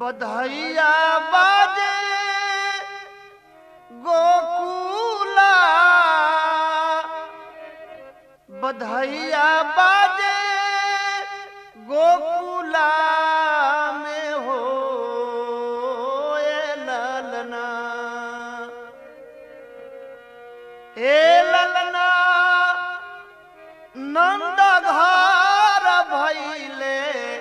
बधैया बाजे गोकुला बधैया बाजे गोकुला में हो ए ललना ए ललना नंद घर भैले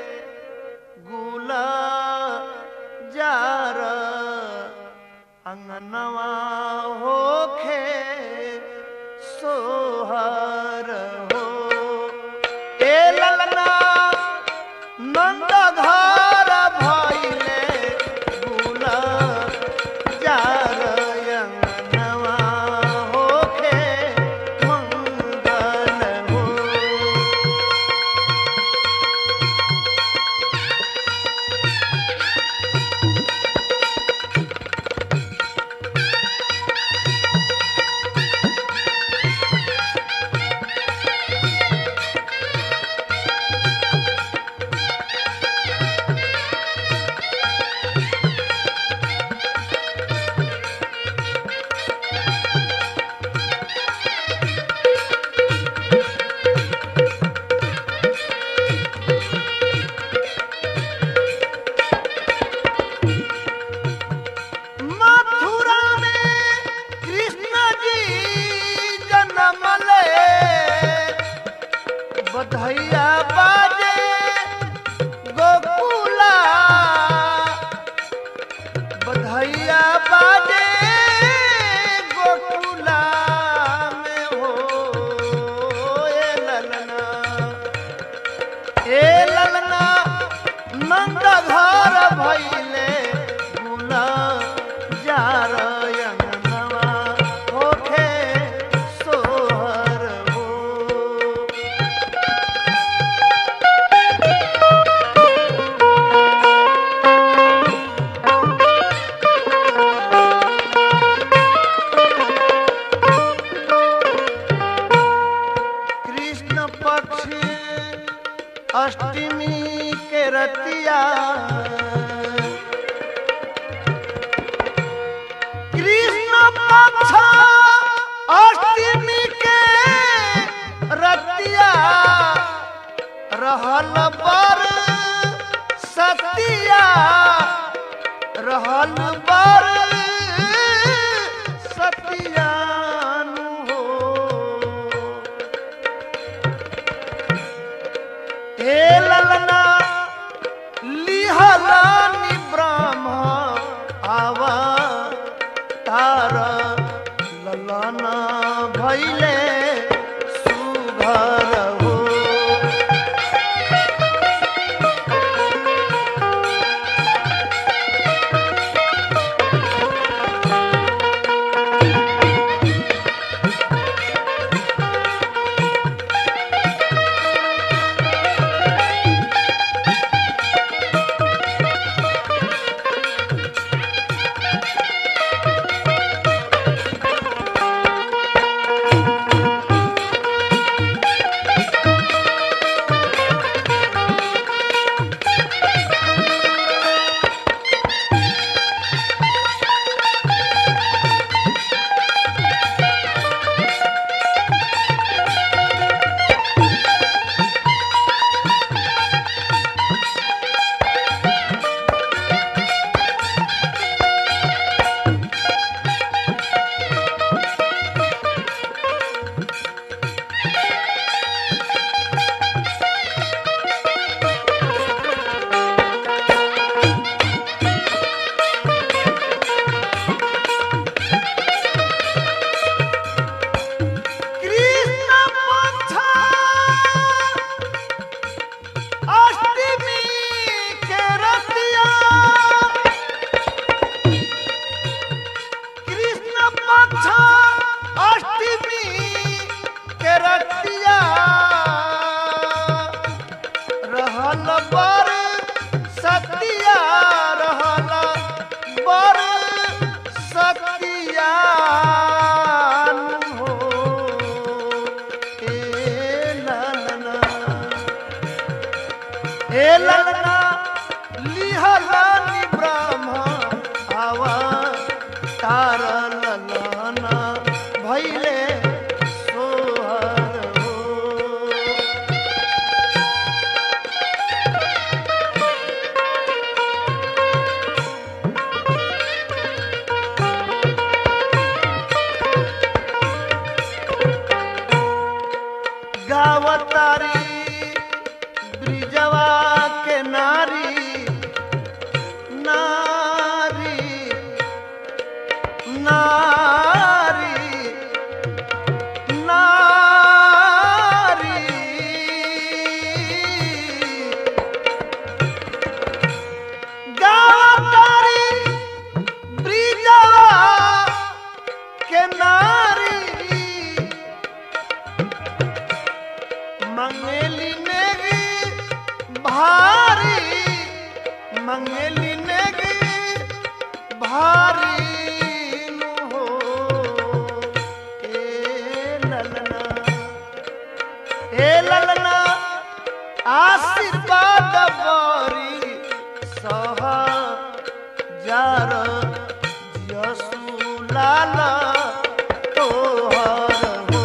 गुला जार अंगनवा होखे सोहर हो ए ललना नंद घर भैले गुला जार अंगनवा होखे मंगल हो मथुरा में कृष्ण जी जन्म ले बधैया बाजे गोकुला बधैया बाजे गोकुला में हो ए ललना ए ललना नंद घर भैले गुला जार अंगनवा होखे सोहर हो कृष्ण पक्ष अष्टमी के रतिया कृष्ण पक्ष अष्टमी के रतिया रहल बर सतिया रहल बर सतियानु हो हे ललना लिहलानि ब्रह्म आवा तार ललना भैले सुभर हो कृष्ण पक्ष अष्टमी के रतिया कृष्ण पक्ष अष्टमी के रतिया रहल बर सतिया रहल बर सतिया हो ए ललना ए ललना लिहलानि गावतारी ब्रिजवा के नारी नारी नारी नारी गावतारी ब्रिजवा के नारी मंगेली नेगी भारी मंगेली नेगी भारी नु हो ए ललना ए ललना आशीर्वाद बरी सह जार यसु लाला तोहर हो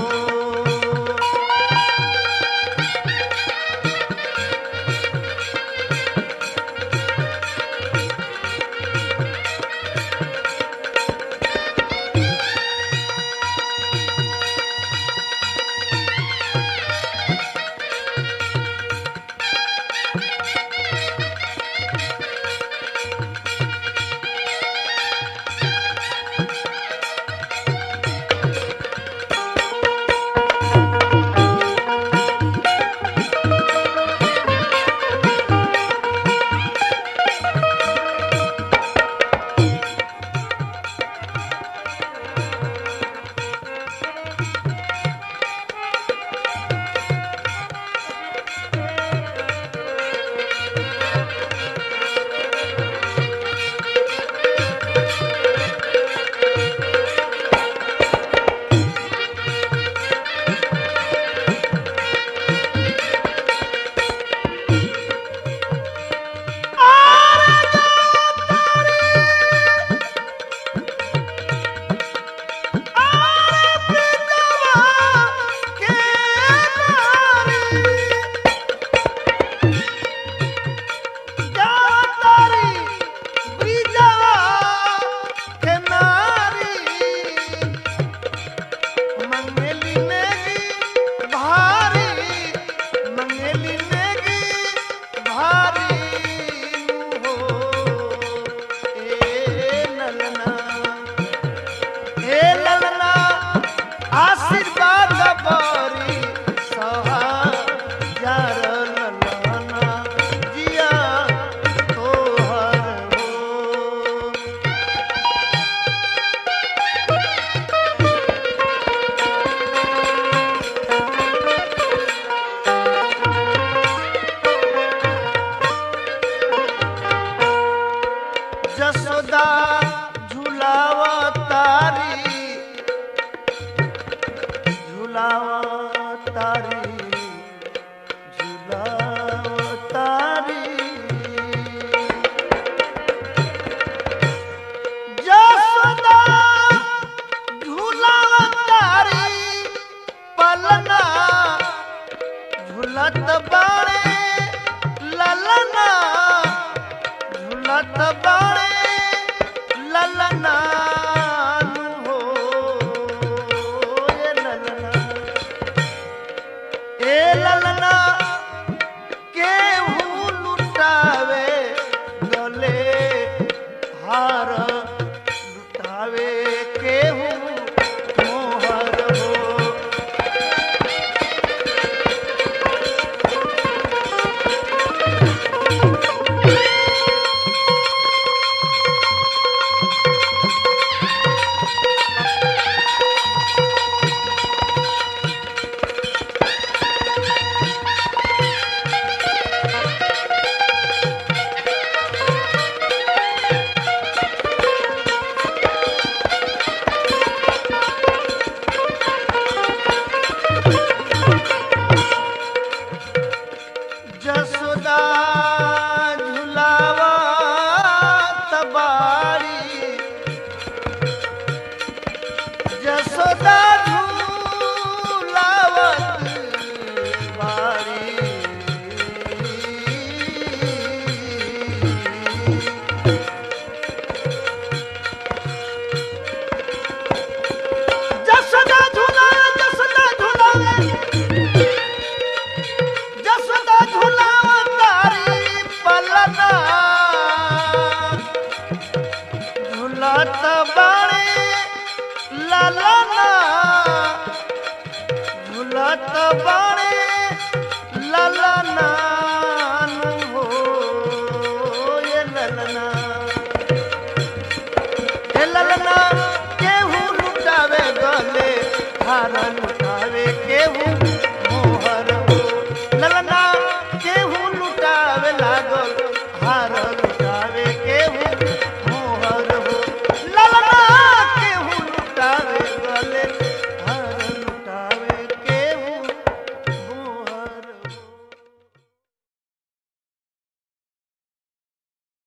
हे ललना आशीर्वाद बरी सहा जार ललना जिया तोहर हो जसोदा झुलाव तारी झुलाव तारी झुलाव तारी जसोदा झुलाव तारी पलना झुलत बाणे ललना झुलत बाणे ललना हो ए ललना ए ललना केहू लुटावे गले हार लुटावे केहू मोहर हो हार लुटावे केहू